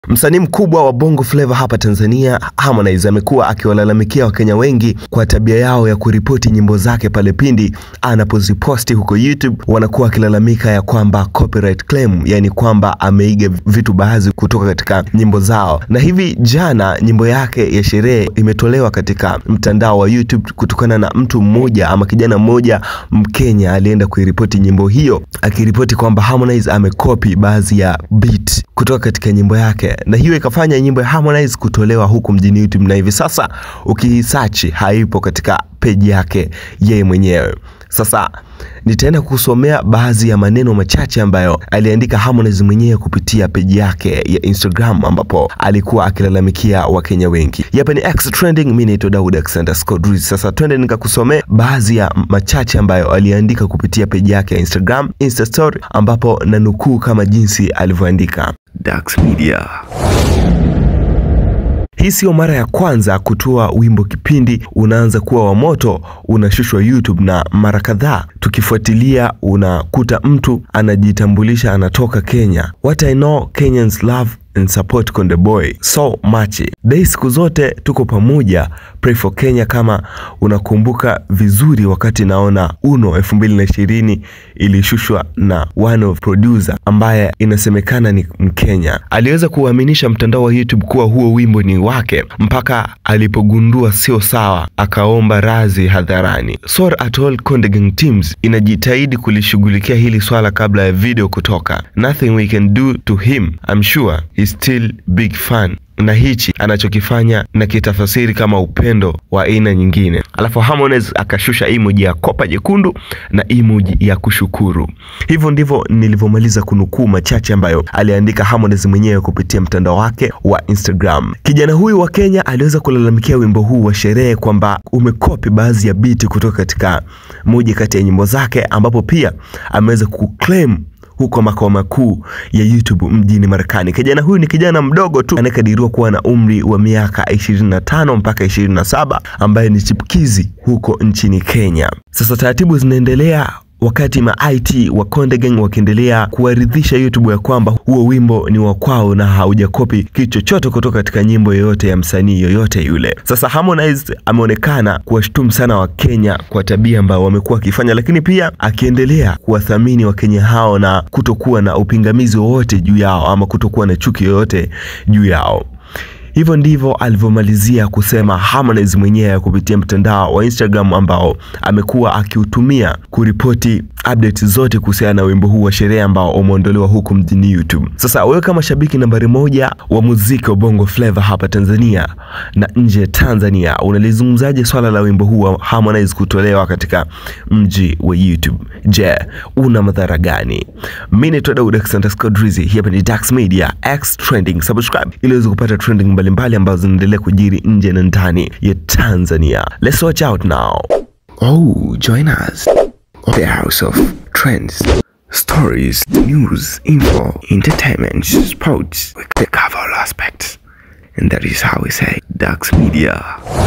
Msanii mkubwa wa Bongo Flava hapa Tanzania, Harmonize amekuwa akiwalalamikia Wakenya wengi kwa tabia yao ya kuripoti nyimbo zake pale pindi anapoziposti huko YouTube. Wanakuwa wakilalamika ya kwamba copyright claim, yani kwamba ameiga vitu baadhi kutoka katika nyimbo zao. Na hivi jana nyimbo yake ya sherehe imetolewa katika mtandao wa YouTube kutokana na mtu mmoja ama kijana mmoja Mkenya alienda kuiripoti nyimbo hiyo, akiripoti kwamba Harmonize amekopi baadhi ya beat kutoka katika nyimbo yake na hiyo ikafanya nyimbo ya Harmonize kutolewa huku mjini YouTube, na hivi sasa ukisearch haipo katika peji yake yeye mwenyewe. Sasa nitaenda kusomea baadhi ya maneno machache ambayo aliandika Harmonize mwenyewe kupitia peji yake ya Instagram ambapo alikuwa akilalamikia Wakenya wengi. Hapa ni X Trending, mimi naitwa Daud Alexander Scott Ruiz. Sasa twende nikakusomea baadhi ya machache ambayo aliandika kupitia peji yake ya Instagram Insta story, ambapo na nukuu kama jinsi alivyoandika. Dax Media. Hii sio mara ya kwanza kutoa wimbo kipindi unaanza kuwa wa moto unashushwa YouTube, na mara kadhaa tukifuatilia unakuta mtu anajitambulisha anatoka Kenya. What I know Kenyans love and support Konde Boy so much. Dei siku zote tuko pamoja, pray for Kenya. Kama unakumbuka vizuri, wakati naona Uno 2020 ilishushwa na one of producer ambaye inasemekana ni Mkenya, aliweza kuaminisha mtandao wa YouTube kuwa huo wimbo ni wake mpaka alipogundua sio sawa, akaomba radhi hadharani. Sorry at all Konde Gang teams inajitahidi kulishughulikia hili swala kabla ya video kutoka. Nothing we can do to him I'm sure he's still big fan na hichi anachokifanya na kitafasiri kama upendo wa aina nyingine. Alafu Harmonize akashusha emoji ya kopa jekundu na emoji ya kushukuru. Hivyo ndivyo nilivyomaliza kunukuu machache ambayo aliandika Harmonize mwenyewe kupitia mtandao wake wa Instagram. Kijana huyu wa Kenya aliweza kulalamikia wimbo huu wa sherehe kwamba umekopi baadhi ya biti kutoka katika moja kati ya nyimbo zake, ambapo pia ameweza kuclaim huko makao makuu ya YouTube mjini Marekani. Kijana huyu ni kijana mdogo tu anayekadiriwa kuwa na umri wa miaka 25 mpaka 27 ambaye ni chipukizi huko nchini Kenya. Sasa taratibu zinaendelea wakati ma IT wa Konde Gang wakiendelea kuwaridhisha YouTube ya kwamba huo wimbo ni wa kwao na haujakopi kitu chochote kutoka katika nyimbo yoyote ya msanii yoyote yule. Sasa Harmonize ameonekana kuwashtumu sana Wakenya kwa tabia ambayo wamekuwa wakifanya, lakini pia akiendelea kuwathamini Wakenya hao na kutokuwa na upingamizi wowote juu yao ama kutokuwa na chuki yoyote juu yao. Hivyo ndivyo alivyomalizia kusema Harmonize mwenyewe kupitia mtandao wa Instagram ambao amekuwa akiutumia kuripoti update zote kuhusiana na wimbo huu wa sherehe ambao umeondolewa huku mjini YouTube. Sasa wewe kama shabiki nambari moja wa muziki wa Bongo Flava hapa Tanzania na nje ya Tanzania, unalizungumzaje swala la wimbo huu wa Harmonize kutolewa katika mji wa YouTube? Je, una madhara gani? Mimi ni Daud Alexander Scott Rizzi, hapa ni Dax Media X Trending. Subscribe ili uweze kupata trending mbalimbali ambazo zinaendelea kujiri nje na ndani ya Tanzania. Let's watch out now. Oh, join us. The House of Trends. Stories, news, info, entertainment, sports. We cover all aspects. And that is how we say Dax Media.